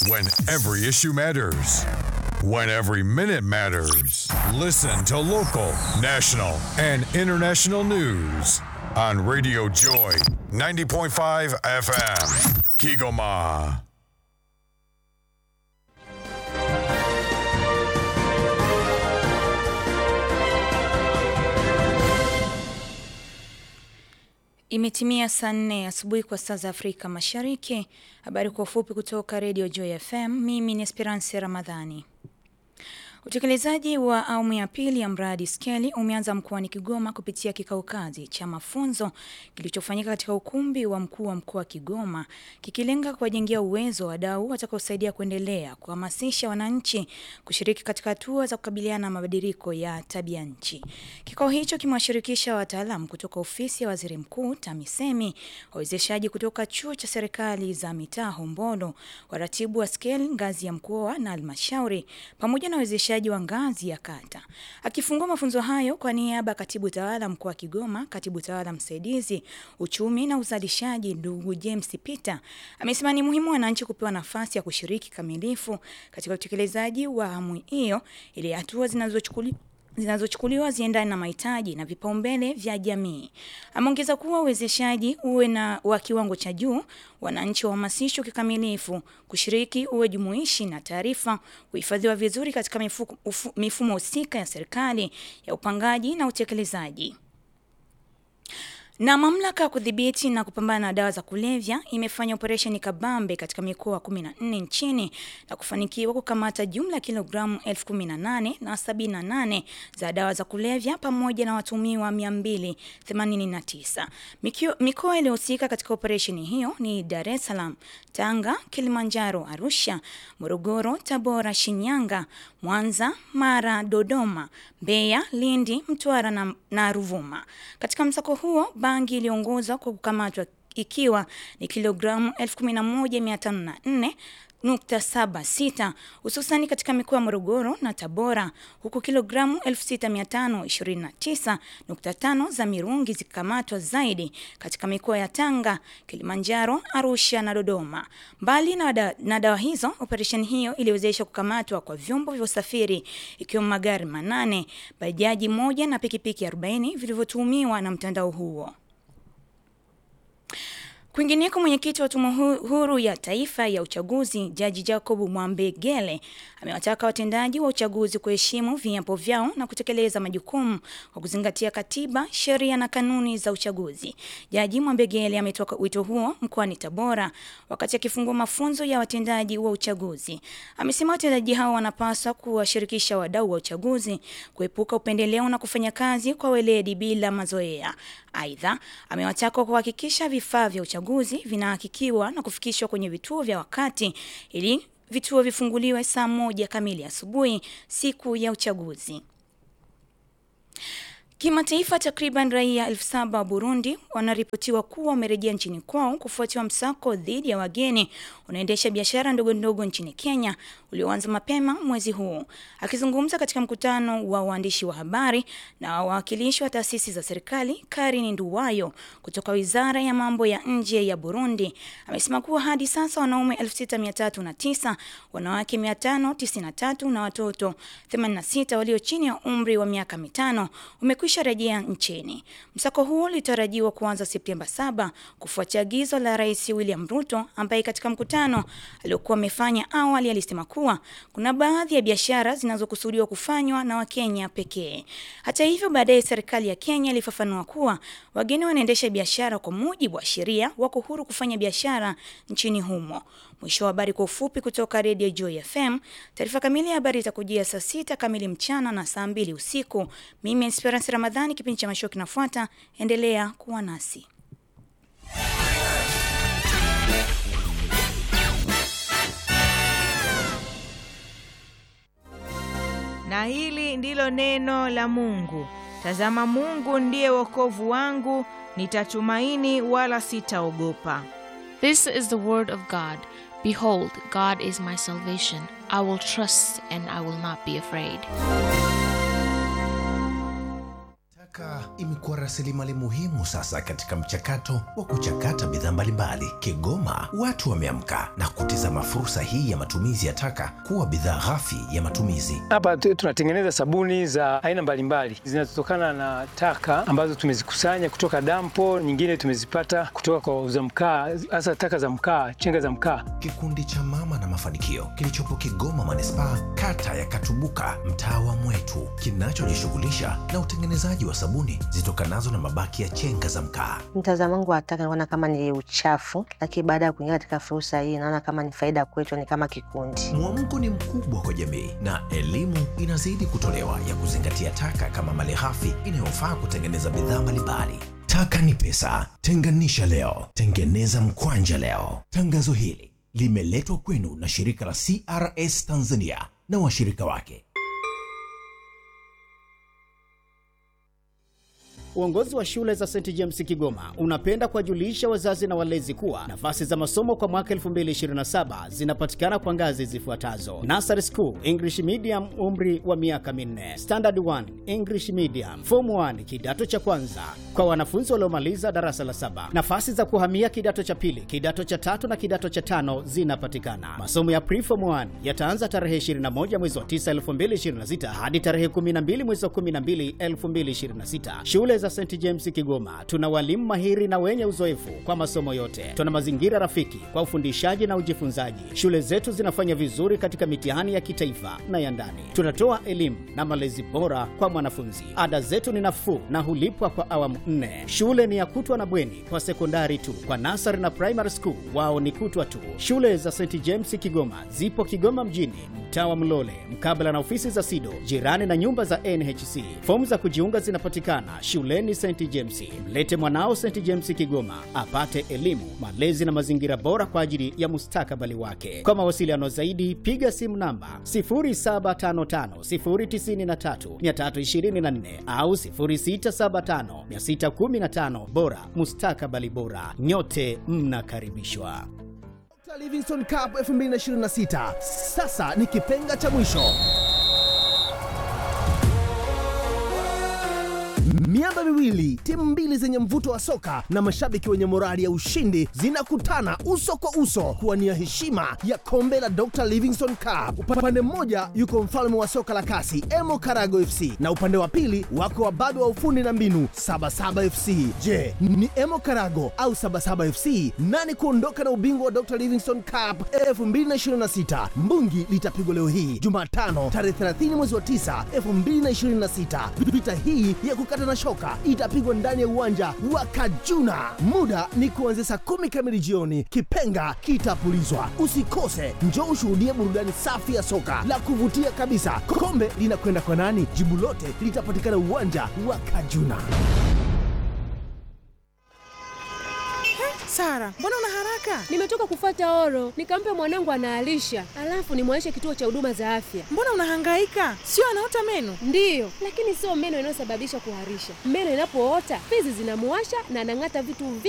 When every issue matters. When every minute matters. Listen to local, national, and international news on Radio Joy 90.5 FM. Kigoma. Imetimia saa nne asubuhi kwa saa za Afrika Mashariki. Habari kwa ufupi kutoka Radio Joy FM. Mimi ni Esperance Ramadhani. Utekelezaji wa awamu ya pili ya mradi skeli umeanza mkoani Kigoma kupitia kikao kazi cha mafunzo kilichofanyika katika ukumbi wa mkuu wa mkoa wa Kigoma kikilenga kuwajengea uwezo wadau watakaosaidia kuendelea kuhamasisha wananchi kushiriki katika hatua za kukabiliana na mabadiliko ya tabia nchi. Kikao hicho kimewashirikisha wataalam kutoka ofisi ya waziri mkuu TAMISEMI, wawezeshaji kutoka chuo cha serikali za mitaa Hombolo, waratibu wa skeli ngazi ya mkoa na halmashauri pamoja na wawezeshaji wa ngazi ya kata. Akifungua mafunzo hayo kwa niaba ya katibu tawala mkoa wa Kigoma, katibu tawala msaidizi uchumi na uzalishaji, ndugu James Peter amesema ni muhimu wananchi kupewa nafasi ya kushiriki kamilifu katika utekelezaji wa awamu hiyo ili hatua zinazochukuliwa zinazochukuliwa ziendane na mahitaji na vipaumbele vya jamii. Ameongeza kuwa uwezeshaji uwe na wa kiwango cha juu, wananchi wahamasishwe kikamilifu kushiriki, uwe jumuishi na taarifa kuhifadhiwa vizuri katika mifuko, ufu, mifumo husika ya serikali ya upangaji na utekelezaji. Na mamlaka ya kudhibiti na kupambana na dawa za kulevya imefanya operesheni kabambe katika mikoa 14 nchini na kufanikiwa kukamata jumla ya kilogramu 1018 na 78 za dawa za kulevya pamoja na watumiwa 289. Mikoa iliyohusika katika operesheni hiyo ni Dar es Salaam, Tanga, Kilimanjaro, Arusha, Morogoro, Tabora, Shinyanga, Mwanza, Mara, Dodoma, Mbeya, Lindi, Mtwara na, na Ruvuma. Katika msako huo bangi iliongozwa kwa kukamatwa ikiwa ni kilogramu 11504 nukta saba sita hususani katika mikoa ya Morogoro na Tabora, huku kilogramu 6529.5 za mirungi zikikamatwa zaidi katika mikoa ya Tanga, Kilimanjaro, Arusha na Dodoma. Mbali na, da, na dawa hizo, operesheni hiyo iliwezesha kukamatwa kwa vyombo vya usafiri ikiwemo magari manane, bajaji moja na pikipiki 40 vilivyotuhumiwa na mtandao huo. Kwingineko, mwenyekiti wa Tume Huru ya Taifa ya Uchaguzi Jaji Jacob Mwambegele amewataka watendaji wa uchaguzi kuheshimu viapo vyao na kutekeleza majukumu kwa kuzingatia katiba, sheria na kanuni za uchaguzi. Jaji Mwambegele ametoa wito huo mkoani Tabora wakati akifungua mafunzo ya watendaji wa uchaguzi. Amesema watendaji hao wanapaswa kuwashirikisha wadau wa uchaguzi, kuepuka upendeleo na kufanya kazi kwa weledi bila mazoea. Aidha, amewataka kuhakikisha vifaa vya uchaguzi vinahakikiwa na kufikishwa kwenye vituo vya wakati ili vituo vifunguliwe saa moja kamili asubuhi siku ya uchaguzi. Kimataifa, takriban raia elfu saba wa Burundi wanaripotiwa kuwa wamerejea nchini kwao kufuatia msako dhidi ya wageni unaendesha biashara ndogo ndogo nchini Kenya ulioanza mapema mwezi huu. Akizungumza katika mkutano wa waandishi wa habari na wawakilishi wa taasisi za serikali, Karin Nduwayo kutoka Wizara ya Mambo ya Nje ya Burundi amesema kuwa hadi sasa wanaume 6309, wanawake 593 na watoto 86 walio chini ya umri wa miaka mitano umekwisha rejea nchini. Msako huo ulitarajiwa kuanza Septemba 7 kufuatia agizo la Rais William Ruto ambaye katika mkutano aliokuwa amefanya awali alisema kuwa kuna baadhi ya biashara zinazokusudiwa kufanywa na Wakenya pekee. Hata hivyo, baadaye serikali ya Kenya ilifafanua kuwa wageni wanaendesha biashara kwa mujibu wa sheria, wako huru kufanya biashara nchini humo. Mwisho wa habari kwa ufupi kutoka Radio Joy FM. Taarifa kamili ya habari itakujia saa sita kamili mchana na saa mbili usiku. Mimi Esperance Ramadhani, kipindi cha masho kinafuata. Endelea kuwa nasi. Na hili ndilo neno la Mungu. Tazama, Mungu ndiye wokovu wangu, nitatumaini wala sitaogopa. This is the word of God. Behold, God is my salvation. I will trust and I will not be afraid. Taka imekuwa rasilimali muhimu sasa katika mchakato wa kuchakata bidhaa mbalimbali. Kigoma watu wameamka na kutizama fursa hii ya matumizi ya taka kuwa bidhaa ghafi ya matumizi. Hapa tu- tunatengeneza sabuni za aina mbalimbali zinazotokana na taka ambazo tumezikusanya kutoka dampo, nyingine tumezipata kutoka kwa wauza mkaa, hasa taka za mkaa, chenga za mkaa. Kikundi cha Mama na Mafanikio kilichopo Kigoma manispaa, kata ya Katubuka, mtaa wa Mwetu, kinachojishughulisha na utengenezaji wa sabuni zitokanazo na mabaki ya chenga za mkaa. Mtazamo wangu wa taka naona kama ni uchafu, lakini baada ya kuingia katika fursa hii naona kama ni faida kwetu, ni kama kikundi. Mwamko ni mkubwa kwa jamii na elimu inazidi kutolewa ya kuzingatia taka kama malighafi inayofaa kutengeneza bidhaa mbalimbali. Taka ni pesa, tenganisha leo, tengeneza mkwanja leo. Tangazo hili limeletwa kwenu na shirika la CRS Tanzania na washirika wake. Uongozi wa shule za St James Kigoma unapenda kuwajulisha wazazi na walezi kuwa nafasi za masomo kwa mwaka 2027 zinapatikana kwa ngazi zifuatazo: Nursery School English Medium, umri wa miaka minne; Standard 1 English Medium; Form 1 kidato cha kwanza kwa wanafunzi waliomaliza darasa la saba. Nafasi za kuhamia kidato cha pili, kidato cha tatu na kidato cha tano zinapatikana. Masomo ya Pre-Form 1 yataanza tarehe 21 mwezi wa 9 2026 hadi tarehe 12 mwezi wa 12 2026. Shule za St James Kigoma tuna walimu mahiri na wenye uzoefu kwa masomo yote. Tuna mazingira rafiki kwa ufundishaji na ujifunzaji. Shule zetu zinafanya vizuri katika mitihani ya kitaifa na ya ndani. Tunatoa elimu na malezi bora kwa mwanafunzi. Ada zetu ni nafuu na hulipwa kwa awamu nne. Shule ni ya kutwa na bweni kwa sekondari tu. Kwa nasari na primary school wao ni kutwa tu. Shule za St James Kigoma zipo Kigoma mjini, mtaa wa Mlole, mkabala na ofisi za SIDO, jirani na nyumba za NHC. Fomu za kujiunga zinapatikana shuleni St James. Mlete mwanao St James Kigoma apate elimu, malezi na mazingira bora kwa ajili ya mustakabali wake. Kwa mawasiliano zaidi, piga simu namba 0755093324 au 06756115 bora mustakabali bora. Nyote mnakaribishwa. Dr. Livingstone Cup 2026 sasa ni kipenga cha mwisho. Miamba miwili, timu mbili zenye mvuto wa soka na mashabiki wenye morali ya ushindi zinakutana uso kwa uso kuwania heshima ya kombe la Dr. Livingstone Cup. Upande mmoja yuko mfalme wa soka la kasi Emo Karago FC na upande wa pili wako wababe wa ufundi na mbinu Sabasaba FC. Je, ni Emo Karago au Sabasaba FC nani kuondoka na ubingwa wa Dr. Livingstone Cup 2026? Mbungi litapigwa leo hii Jumatano tarehe 30 mwezi wa 9 2026. Vita hii ya kukata na shoka itapigwa ndani ya uwanja wa Kajuna. Muda ni kuanzia saa kumi kamili jioni. Kipenga kitapulizwa. Usikose, njoo ushuhudie burudani safi ya soka la kuvutia kabisa. Kombe linakwenda kwa nani? Jibu lote litapatikana uwanja wa Kajuna. Sara, mbona una haraka? Nimetoka kufuata oro, nikampe mwanangu anaalisha, alafu nimwaishe kituo cha huduma za afya. Mbona unahangaika? Sio anaota meno? Ndiyo, lakini sio meno inayosababisha kuharisha. Meno inapoota fizi zinamuwasha na anang'ata vitu